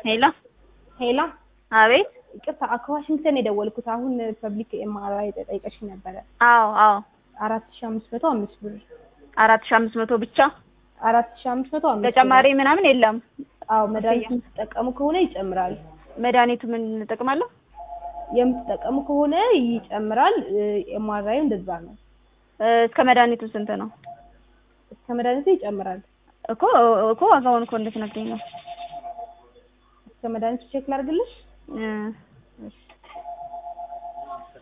ሄሎ ሄላ አቤት። ይቅርታ ከዋሽንግተን የደወልኩት አሁን ፐብሊክ ኤምአርአይ ጠይቀሽ ነበረ። አዎ አዎ። አራት ሺ አምስት መቶ አምስት ብር አራት ሺህ አምስት መቶ ብቻ አራት ሺ አምስት መቶ አምስት ተጨማሪ ምናምን የለም። ብር። አዎ መድኃኒት የምትጠቀሙ ከሆነ ይጨምራል። መድኃኒቱ ምን እንጠቅማለሁ? የምትጠቀሙ ከሆነ ይጨምራል። ኤምአርአይ እንደዛ ነው። እስከ መድኃኒቱ ስንት ነው? እስከ መድኃኒቱ ይጨምራል። እኮ እኮ ዋጋውን እኮ እንድትነግሪኝ ነው። እስከ መድኃኒቱ ቼክ ላድርግልሽ? እ እሺ